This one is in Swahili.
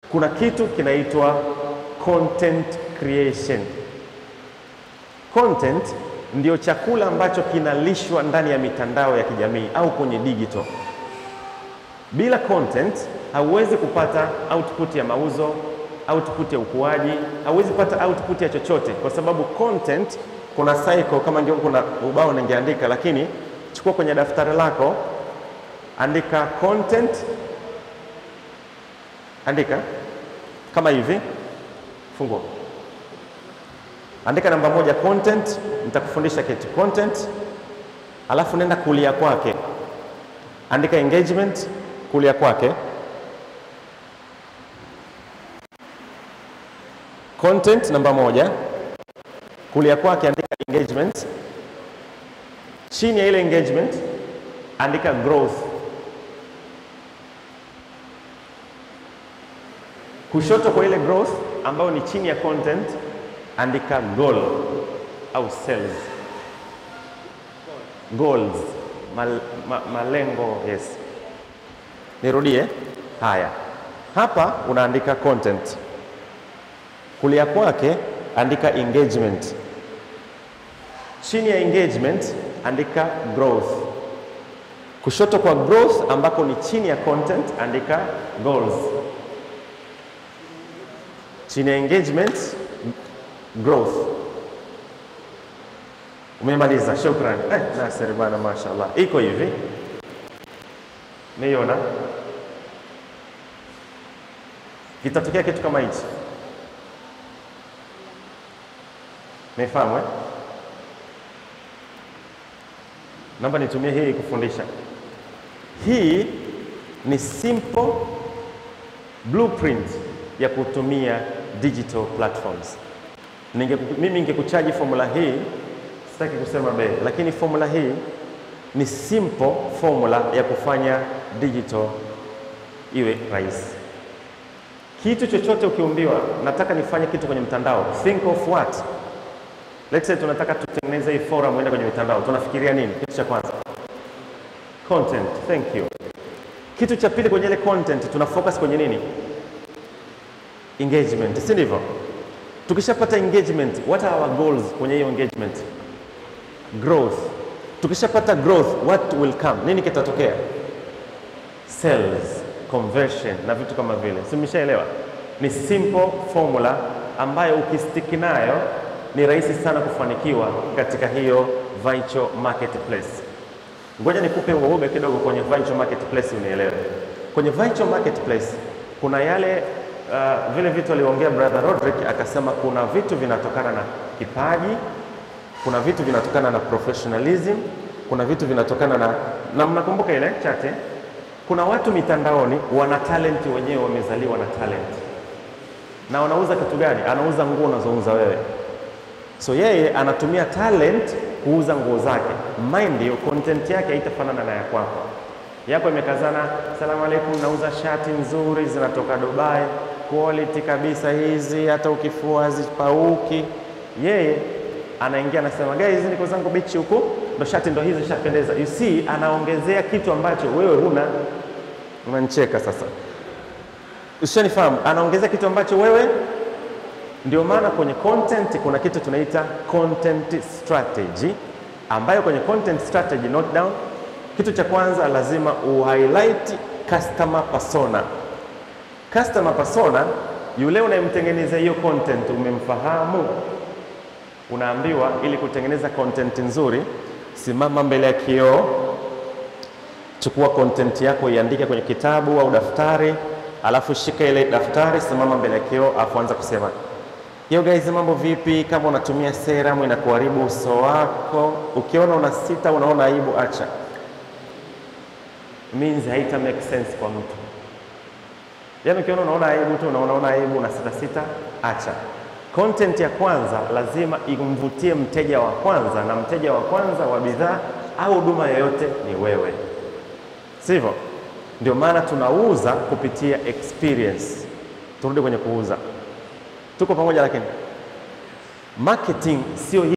kuna kitu kinaitwa content creation. Content ndio chakula ambacho kinalishwa ndani ya mitandao ya kijamii au kwenye digital. Bila content hauwezi kupata output ya mauzo, output ya ukuaji, hauwezi kupata output ya chochote, kwa sababu content kuna cycle. Kama ndio kuna ubao ningeandika, lakini chukua kwenye daftari lako, andika content, andika kama hivi, fungua, andika namba moja content. Nitakufundisha kitu content, alafu nenda kulia kwake, andika engagement, kulia kwake content namba moja, kulia kwake andika engagement. Chini ya ile engagement andika growth. Kushoto kwa ile growth ambayo ni chini ya content andika goal au sales. Goals, mal, ma, malengo. Yes, nirudie. Haya, hapa unaandika content kulia kwake andika engagement. Chini ya engagement andika growth. Kushoto kwa growth ambako ni chini ya content andika goals. Chini ya engagement growth. Umemaliza, shukrani. Eh, Nasir bana, mashaallah, iko hivi, niona kitatokea kitu kama hichi Nifahamu eh? Naomba nitumie hii kufundisha. Hii ni simple blueprint ya kutumia digital platforms. Ninge, mimi ningekuchaji formula hii, sitaki kusema bei, lakini formula hii ni simple formula ya kufanya digital iwe rahisi. Kitu chochote ukiumbiwa, nataka nifanye kitu kwenye mtandao, think of what Let's say tunataka tutengeneze hii forum uende kwenye mitandao, tunafikiria nini? Kitu cha kwanza content. Thank you. Kitu cha pili kwenye ile content tuna focus kwenye nini? Engagement, si ndivyo? Tukishapata engagement, what are our goals kwenye hiyo engagement? Growth. Tukishapata growth, what will come? Nini kitatokea? Sales, conversion na vitu kama vile, si mmeshaelewa? Ni simple formula ambayo ukistiki nayo ni rahisi sana kufanikiwa katika hiyo virtual marketplace. Ngoja nikupe uobe kidogo kwenye virtual marketplace unielewe. Kwenye virtual marketplace kuna yale uh, vile vitu aliongea brother Rodrick akasema kuna vitu vinatokana na kipaji, kuna vitu vinatokana na professionalism, kuna vitu vinatokana na na mnakumbuka ile chate, kuna watu mitandaoni wana talent wenyewe, wamezaliwa na talent na wanauza kitu gani? Anauza nguo unazouza wewe So yeye anatumia talent kuuza nguo zake. Mind you, content yake haitafanana na ya kwako. Yako imekazana, salamu alaikum, nauza shati nzuri zinatoka Dubai, quality kabisa hizi, hata ukifua hazipauki. Yeye anaingia anasema, guys, niko zangu bichi huku, ndo shati ndo hizo shapendeza. You see, anaongezea kitu ambacho wewe huna. Unanicheka sasa, ushanifahamu? Anaongezea kitu ambacho wewe ndio maana kwenye content kuna kitu tunaita content strategy, ambayo kwenye content strategy, note down, kitu cha kwanza lazima uhighlight customer persona. Customer persona, yule unayemtengeneza hiyo content umemfahamu. Unaambiwa ili kutengeneza content nzuri, simama mbele ya kioo, chukua content yako iandike kwenye kitabu au daftari, alafu shika ile daftari, simama mbele ya kioo, alafu anza kusema Yo guys, mambo vipi? Kama unatumia serum inakuharibu uso wako, ukiona una sita, unaona aibu, acha. Means haita make sense kwa mtu. Yaani ukiona unaona aibu tu, unaona aibu na sita sita, acha. Content ya kwanza lazima imvutie mteja wa kwanza, na mteja wa kwanza wa bidhaa au huduma yoyote ni wewe, sivyo? Ndio maana tunauza kupitia experience. Turudi kwenye kuuza. Tuko pamoja, lakini marketing sio